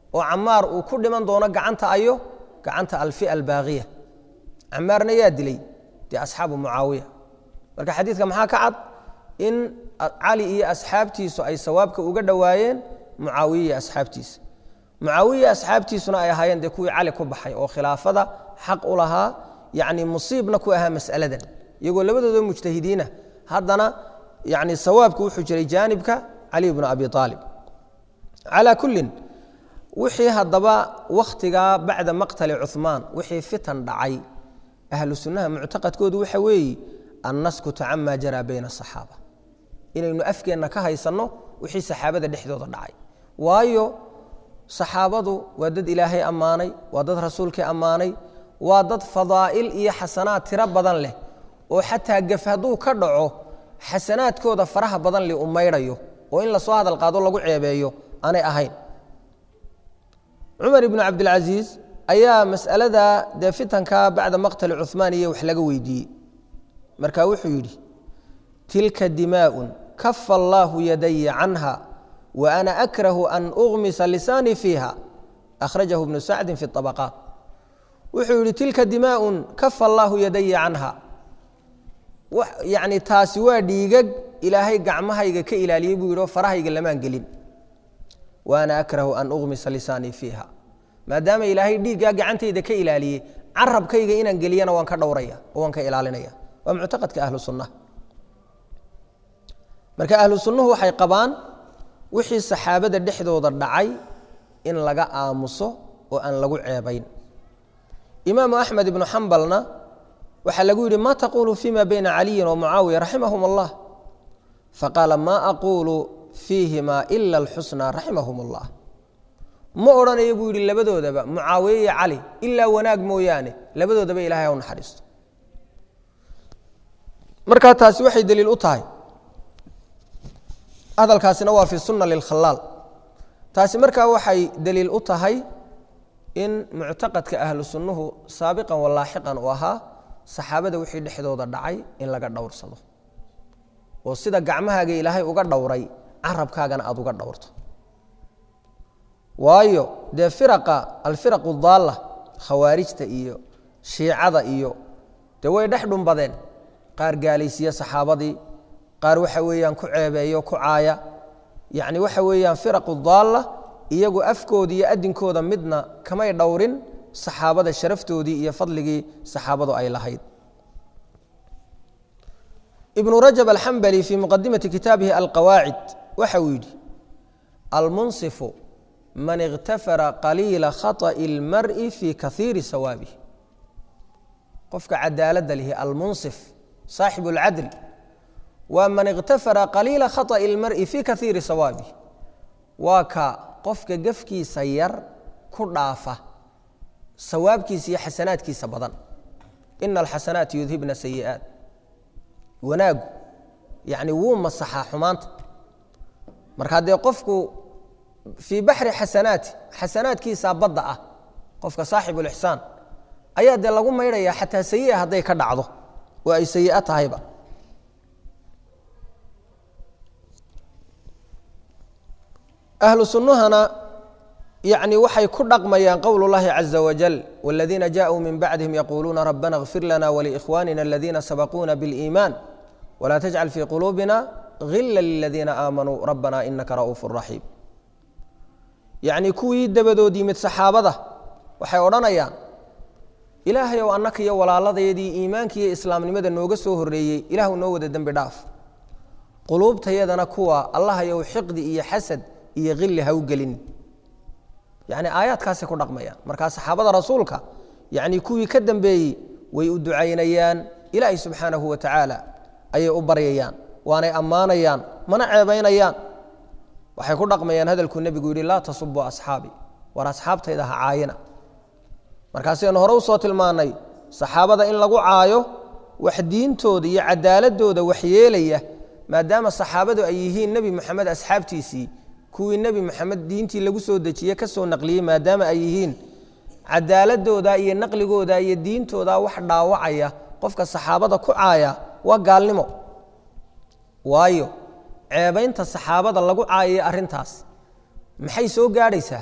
oo camaar uu ku dhiman doono gacanta ayo gacanta alfia albaaqiya camaarna yaa dilay dee asxaabu mucaawiya marka xadiidka maxaa ka cad in cali iyo asxaabtiisu ay sawaabka uga dhowaayeen mucaawiya iyo asxaabtiisa mucaawiya asxaabtiisuna ay ahaayeen dee kuwii cali ku baxay oo khilaafada xaq u lahaa yacni musiibna ku ahaa mas'aladan iyagoo labadooda mujtahidiina haddana yani sawaabku wuxuu jiray jaanibka cali bnu abi aalib calaa kullin wixii haddaba wakhtigaa bacda maqtali cuhmaan wixii fitan dhacay ahlu sunnaha muctaqadkoodu waxa weeye an naskuta cama jaraa bayna asaxaaba inaynu afkeenna ka haysanno wixii saxaabada dhexdooda dhacay waayo saxaabadu waa dad ilaahay ammaanay waa dad rasuulkii ammaanay waa dad fadaa'il iyo xasanaad tiro badan leh oo xataa gaf hadduu ka dhaco xasanaadkooda faraha badan li u maydhayo oo in lasoo hadal qaado lagu ceebeeyo aanay ahayn cumar ibnu cabdilcasiis ayaa mas'alada dee fitanka bacda maqtali cuhmaan iyo wax laga weydiiyey marka wuxuu yidhi tilka dimaaءun kafa allaahu yadaya canha wa ana akrahu an ugmisa lisaanii fiiha akhrajahu ibnu sacdin fi طabaqaat wuxuu yidhi tilka dimaaءun kafa allaahu yadaya canha yani taasi waa dhiigag ilaahay gacmahayga ka ilaaliyey buu yidhi oo farahayga lamaan gelin wa ana akrahu an ugmisa lisaanii fiiha maadaama ilaahay dhiiggaa gacantayda ka ilaaliyey carabkayga inaan geliyana waan ka dhowraya oo waan ka ilaalinaya waa muctaqadka ahlu sunnaha marka ahlu sunnuhu waxay qabaan wixii saxaabada dhexdooda dhacay in laga aamuso oo aan lagu ceebayn imaamu axmed ibnu xambalna waxaa lagu yidhi ma taquulu fima bayna caliyin wa mucaawiya raximahum allah faqaala ma aquulu fiihima ila alxusna raximahum allah ma odhanayo buu yidhi labadoodaba mucaawiye iyo cali ilaa wanaag mooyaane labadoodaba ilahay ha u naxariisto markaa taasi waxay daliil u tahay hadalkaasina waa fi sunna lilkhalaal taasi markaa waxay daliil u tahay in muctaqadka ahlu sunnuhu saabiqan walaaxiqan uu ahaa saxaabada wixii dhexdooda dhacay in laga dhowrsado oo sida gacmahaaga ilaahay uga dhowray carabkaagana aada uga dhowrto waayo dee firaqa alfiraqu daalla khawaarijta iyo shiicada iyo dee way dhex dhumbadeen qaar gaalaysiiya saxaabadii qaar waxa weeyaan ku ceebeeyo ku caaya yacni waxa weeyaan firaqu daalla iyagu afkooda iyo adinkooda midna kamay dhowrin saxaabada sharaftoodii iyo fadligii saxaabadu ay lahayd ibnu rajab alxambali fii muqadimati kitaabihi alqawaacid waxa uu yidhi almunsifu man ikhtafara qaliila khaطa'i اlmar'i fii kaiiri sawaabih qofka cadaaladda lihi almunsif saaxibu اlcadl waa man ikhtafara qaliila khaطa'i اlmar'i fii kaiiri sawaabih waa ka qofka gefkiisa yar ku dhaafa sawaabkiisa iyo xasanaadkiisa badan ina alxasanaati yudhibna sayi'aat wanaagu yacni wuu masaxaa xumaanta markaa dee qofku fii baxri xasanaati xasanaadkiisaa badda ah qofka saaxibu lixsaan ayaa dee lagu maydhayaa xataa sayi'a hadday ka dhacdo oo ay sayi'a tahayba ahlu sunnuhana yacni waxay ku dhaqmayaan qowl اllahi caza wajal wاladiina jaءuu min bacdihim yaquuluuna rabbana اغfir lana wliikhwanina aladiina sabaquuna biاliiman wla tajcal fii quluubina hila liladiina aamanuu rabbana inaka ra'uuf raxiim yacni kuwii dabadood yimid saxaabada waxay odhanayaan ilaahay ow annaka iyo walaaladayadii iimaanka iyo islaamnimada nooga soo horreeyey ilaahu noo wada dembi dhaaf quluubtayadana kuwa allahayow xiqdi iyo xasad iyo khilli ha u gelin yacni aayaadkaasay ku dhaqmayaan markaa saxaabada rasuulka yacni kuwii ka dambeeyey way u ducaynayaan ilaahay subxaanahu wa tacaala ayay u baryayaan waanay ammaanayaan mana ceebaynayaan waxay ku dhaqmayaan hadalkuu nebigu yidhi laa tasubuu asxaabi war asxaabtayda ha caayina markaasaynu hore usoo tilmaannay saxaabada in lagu caayo wax diintooda iyo cadaaladooda waxyeelaya maadaama saxaabadu ay yihiin nebi moxamed asxaabtiisii kuwii nebi moxamed diintii lagu soo dejiye ka soo naqliyey maadaama ay yihiin cadaaladooda iyo naqligooda iyo diintooda wax dhaawacaya qofka saxaabada ku caaya waa gaalnimo waayo ceebaynta saxaabada lagu caayaya arrintaas maxay soo gaadhaysaa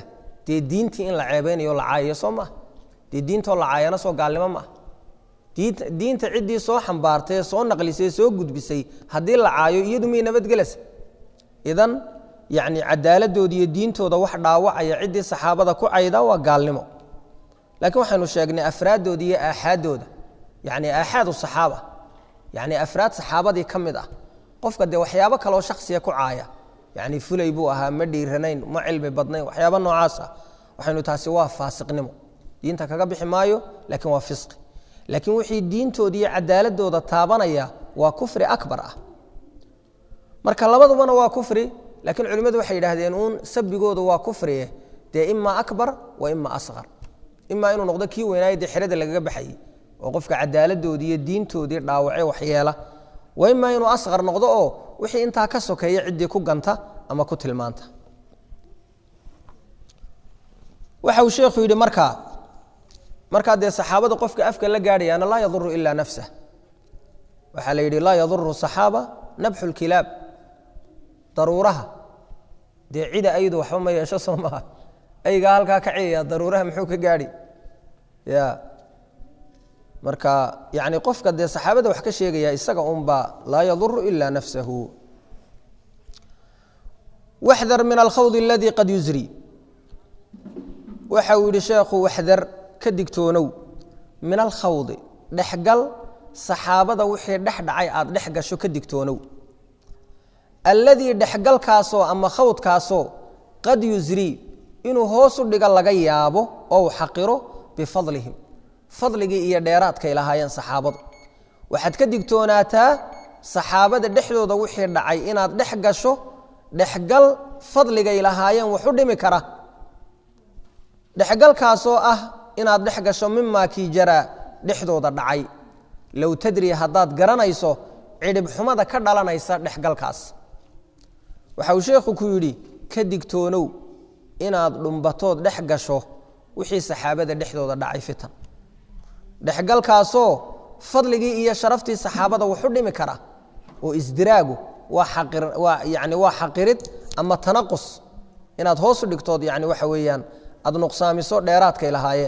dee diintii in la ceebeynayo la caayayo soo maaha dee diintoo la caayana soo gaalnimo maaha diinta diinta ciddii soo xambaartay soo naqlisay soo gudbisay haddii la caayo iyadu miyay nabadgelaysa idan yacni cadaaladooda iyo diintooda wax dhaawacaya ciddii saxaabada ku cayda waa gaalnimo laakiin waxaynu sheegnay afraaddooda iyo aaxaaddooda yacni aaxaadu saxaaba yacni afraad saxaabadii ka mid ah qofka dee waxyaabo kaleoo shaksiya ku caaya yacni fulay buu ahaa ma dhiiranayn ma cilmi badnayn waxyaaba noocaas ah waxaynu taasi waa faasiqnimo diinta kaga bixi maayo laakiin waa fisqi laakiin wixii diintooda iyo cadaaladooda taabanaya waa kufri akbar ah marka labadubana waa kufri laakiin culimmadu waxay yidhaahdeen uun sabigooda waa kufrie dee ima akbar wa ima asqar imaa inuu noqdo kii weynaayo dee xerada lagaga baxayey oo qofka cadaaladoodii iyo diintoodii dhaawace waxyeela wa imaa inuu asqar noqdo oo wixii intaa ka sokeeya ciddii ku ganta ama ku tilmaanta waxa uu sheekhu yidhi markaa markaa dee saxaabada qofka afka la gaadhayaana laa yaduru ilaa nafsah waxaa la yidhi laa yaduru saxaaba nabxu lkilaab daruuraha dee cida aydu waxba ma yeesho soo maaha aygaa halkaa ka ciyaya daruuraha muxuu ka gaadhi ya marka yani qofka dee saxaabada wax ka sheegaya isaga unba laa yaduru ila nafsahu waxdar min alkhawd aladii qad yusri waxa uu yihi sheekhu waxdar ka digtoonow min alkhawdi dhexgal saxaabada wixii dhex dhacay aada dhex gasho ka digtoonow alladii dhexgalkaasoo ama khawdkaasoo qad yusrii inuu hoosu dhiga laga yaabo oo u xaqiro bifadlihim fadligii iyo dheeraadkay lahaayeen saxaabadu waxaad ka digtoonaataa saxaabada dhexdooda wixii dhacay inaad dhex gasho dhexgal fadligay lahaayeen waxu dhimi kara dhexgalkaasoo ah inaad dhex gasho mimaa kii jaraa dhexdooda dhacay low tadri haddaad garanayso cidhib xumada ka dhalanaysa dhexgalkaas waxa uu sheekhu ku yidhi ka digtoonow inaad dhumbatood dhex gasho wixii saxaabada dhexdooda dhacay fitan dhexgalkaasoo fadligii iyo sharaftii saxaabada waxu dhimi kara oo isdiraagu waa yani waa xaqirid ama tanaqus inaad hoosu dhigtood yani waxa weeyaan aada nuqsaamiso dheeraadkay lahaayeen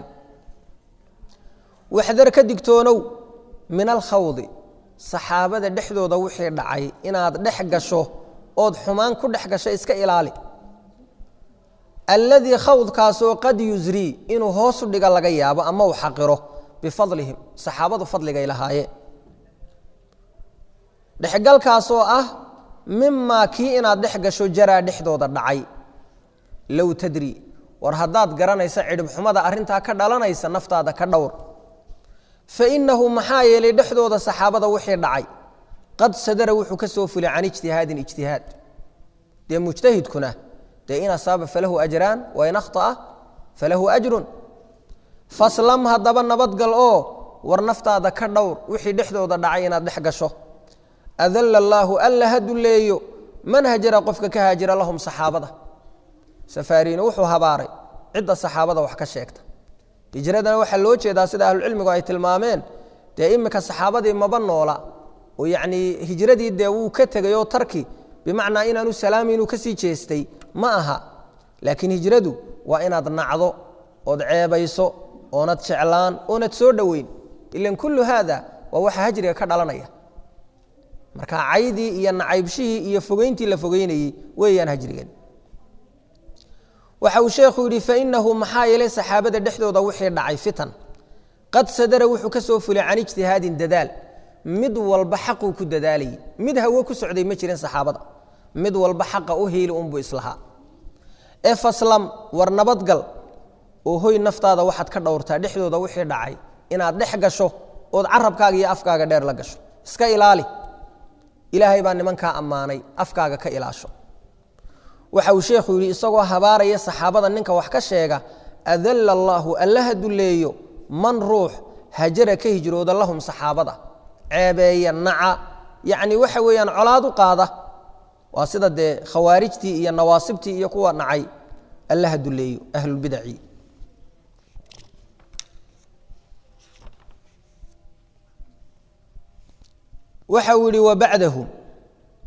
waxdar ka digtoonow min alkhawdi saxaabada dhexdooda wixii dhacay inaad dhex gasho ood xumaan ku dhex gasho iska ilaali alladii khawdkaasoo qad yusrii inuu hoosu dhiga laga yaabo ama uu xaqiro bifadlihim saxaabadu fadligay lahaayeen dhexgalkaasoo ah mimaa kii inaad dhex gasho jaraa dhexdooda dhacay low tadri war haddaad garanaysa cidhib xumada arrintaa ka dhalanaysa naftaada ka dhowr fa innahu maxaa yeelay dhexdooda saxaabada wixii dhacay qad sadara wuxuu ka soo fulay can ijtihaadin ijtihaad dee mujtahidkuna dee in asaaba falahu ajraan wa in akhطa'a falahu ajrun faslam haddaba nabadgal oo war naftaada ka dhowr wixii dhexdooda dhacay inaad dhex gasho adalla allaahu alla ha dulleeyo man hajara qofka ka haajira lahum saxaabada safaariina wuxuu habaaray cidda saxaabada wax ka sheegta hijradana waxaa loo jeedaa sida ahlucilmigu ay tilmaameen dee iminka saxaabadii maba noola oo yacnii hijradii dee wuu ka tegay oo tarki bimacnaa inaanu salaami inuu kasii jeestay ma aha laakiin hijradu waa inaad nacdo ood ceebayso oonad jeclaan oonad soo dhoweyn ilan kullu haada waa waxa hajriga ka dhalanaya marka caydii iyo nacaybshihii iyo fogeyntii la fogeynayey weeyaan hajrigan waxa uu sheekhu yidhi fainahu maxaa yeelay saxaabada dhexdooda wixii dhacay fitan qad sadara wuxuu ka soo fulay can ijtihaadin dadaal mid walba xaquu ku dadaalayay mid hawo ku socday ma jirin saxaabada mid walba xaqa u hiili unbuu islahaa ee faslam war nabadgal oo hoy naftaada waxaad ka dhowrtaa dhexdooda wixii dhacay inaad dhex gasho ood carabkaaga iyo afkaaga dheer la gasho iska ilaali ilaahay baa nimankaa ammaanay afkaaga ka ilaasho waxa uu sheekhu yidhi isagoo habaaraya saxaabada ninka wax ka sheega adalla allaahu allaha dulleeyo man ruux hajara ka hijrooda lahum saxaabada ceebeeya naca yacni waxa weeyaan colaad u qaada waa sida dee khawaarijtii iyo nawaasibtii iyo kuwa nacay allaha dulleeyo ahlulbidaci waxa uu yihi wabacdahum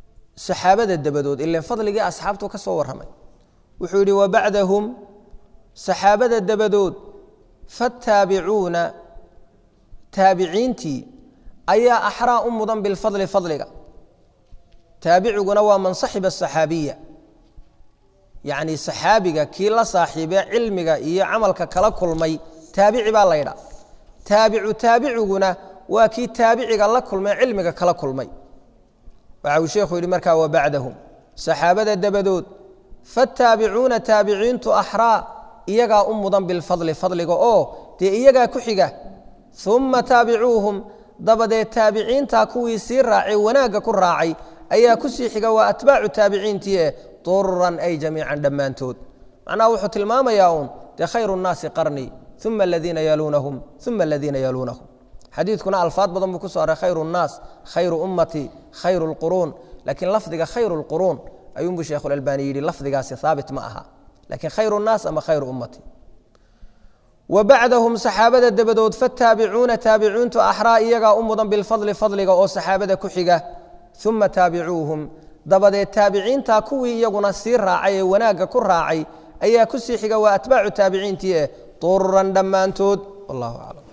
saxaabada dabadood ilan fadligii asxaabtu ka soo warramay wuxuu yidhi wabacdahum saxaabada dabadood faataabicuuna taabiciintii ayaa axraa u mudan bilfadli fadliga taabiciguna waa man saxiba asaxaabiya yacni saxaabiga kii la saaxiibee cilmiga iyo camalka kala kulmay taabici baa laydha taabicu taabiciguna waa kii taabiciga la kulmay cilmiga kala kulmay waxa uu sheekhu yidhi markaa wa bacdahum saxaabada dabadood faataabicuuna taabiciintu axraa iyagaa u mudan bilfadli fadliga oo dee iyagaa ku xiga uma taabicuuhum dabadeed taabiciintaa kuwii sii raacay wanaagga ku raacay ayaa kusii xiga waa atbaacu taabiciintii eh dururan ay jamiican dhammaantood macnaha wuxuu tilmaamayaa uun dee khayru nnaasi qarnii uma aladiina yaluunahum uma aladiina yaluunahum xadiidkuna alfaad badan buu ku soo aray khayru nnaas khayru ummatii khayru lquruun laakiin lafdiga khayru lquruun ayuunbuu sheekhulalbaani yidhi lafdigaasi haabit ma aha lakiin khayru nnaas ama khayru ummatii wa bacdahum saxaabada dabadood fataabicuuna taabiciintu axraa iyagaa u mudan bilfadli fadliga oo saxaabada ku xiga uma taabicuuhum dabadeed taabiciintaa kuwii iyaguna sii raacay ee wanaagga ku raacay ayaa kusii xiga waa atbaacu taabiciintii eh dururan dhammaantood wallahu aclam